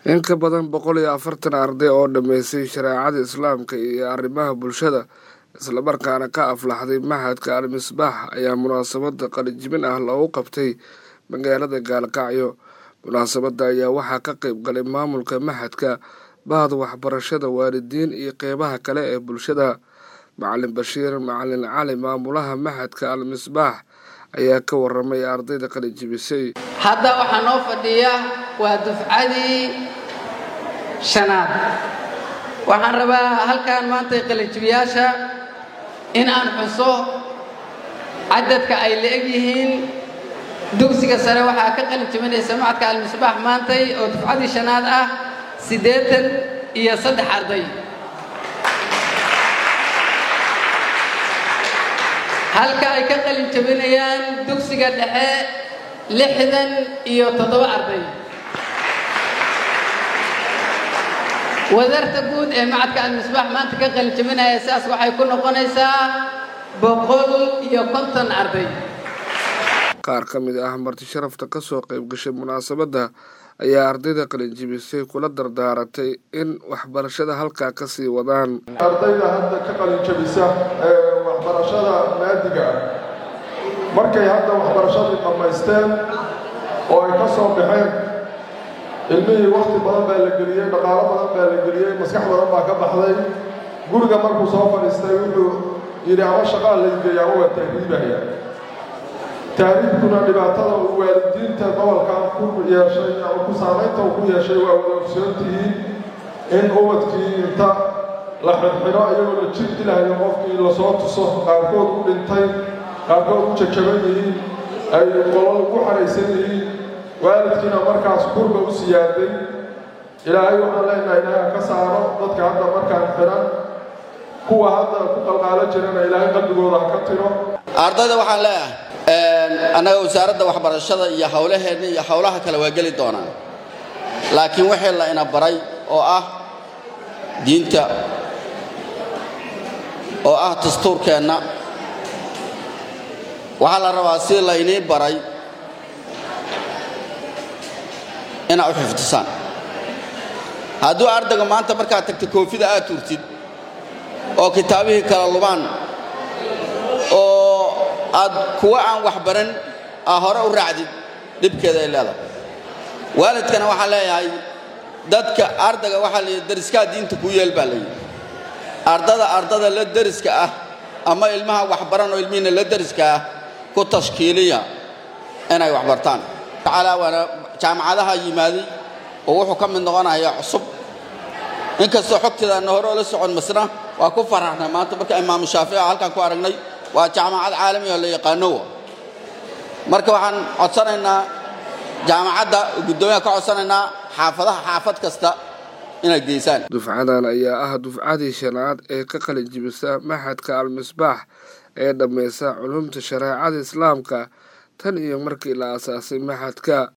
in ka badan boqol iyo afartan arday oo dhammaystay shareecada islaamka iyo arrimaha bulshada islamarkaana ka aflaxday maxadka al-misbaax ayaa munaasabada qalijibin ah loogu qabtay magaalada gaalkacyo munaasabada ayaa waxaa ka qeyb galay maamulka maxadka bahda waxbarashada waalidiin iyo qeybaha kale ee bulshada macalin bashiir macalin cali maamulaha maxadka al-misbaax ayaa ka waramay ardayda qalijibisay hadda waxaa noo fadhiya waa dufcadii shanaad waxaan rabaa halkan maanta qalijibiyaasha in aan xuso cadadka ay la-eg yihiin dugsiga sare waxaa ka qalijibinaysa macadka almisbaax maantay oo dufcadii shanaad ah siddeetan iyo saddex arday halka ay ka qalin jabinayaan dugsiga dhexe lixdan iyo toddoba arday wadarta guud ee macadka almisbaax maanta ka qalin jabinaya sidaas waxay ku noqonaysaa boqol iyo konton arday qaar ka mid ah marti sharafta ka soo qayb gashay munaasabadda ayaa ardayda qalinjibisay kula dardaaratay in waxbarashada halkaa ka sii wadaan ardayda hadda ka qalinjabisa ee waxbarashada maadiga ah markay hadda waxbarashadii dhammaysteen oo ay ka soo baxeen ilmihii wakhti badan baa la geliyey dhaqaalo badan baa la geliyey maskax badan baa ka baxday guriga markuu soo fadhiistay wuxuu yidhi ama shaqaa laygeeya ama waa tahriibaya tahriibkuna dhibaatada uu waalidiinta gobolkan ku yeeshay ama ku saamaynta uu ku yeeshay waa wada ogsoon tihiin in ubadkii inta la xirxiro iyagoo la jir dilahayo qofkii lasoo tuso qaarkood u dhintay qaarkood u jajaban yihiin ay qolol ugu xaraysan yihiin waalidkiina markaas kurba u siyaaday ilaahay waxaan leenahay ilaaha ka saaro dadka hadda markaan xiran kuwa hadda ku qalqaalo jirana ilaahay qalbigooda ha ka tiro ardayda waxaan leeyahay annaga wasaaradda waxbarashada iyo howlaheenna iyo howlaha kale waa geli doonaan laakiin wixii la ina baray oo ah diinta oo ah dastuurkeenna waxaa la rabaa si laynii baray inaad u xifdisaan hadduu ardayga maanta markaad tagta koofida aad turtid oo kitaabihii kala lubaan oo aad kuwa aan wax baran aa hore u raacdid dhibkeeda ay leedahay waalidkana waxaa leeyahay dadka ardayga waxaa layidhi dariskaa diinta kuu yeel baa layidhi ardada ardada la deriska ah ama ilmaha waxbaran oo ilmihiina la deriska ah ku tashkiiliya inay wax bartaan tacaalaa waana jaamacadaha yimaaday oo wuxuu ka mid noqonayaa cusub inkastoo xogteedaana hore oo la socon masna waa ku faraxnay maanta marka imaamu shaafici halkaan ku aragnay waa jaamacad caalami oo la yaqaanowa marka waxaan codsanaynaa jaamacadda guddoomiyaha ka codsanaynaa xaafadaha xaafad kasta inay geysaan dufcadan ayaa ah dufcadii shanaad ee ka qalinjibisa maxadka al-misbaax ee dhammaysa culumta shareecada islaamka tan iyo markii la aasaasay maxadka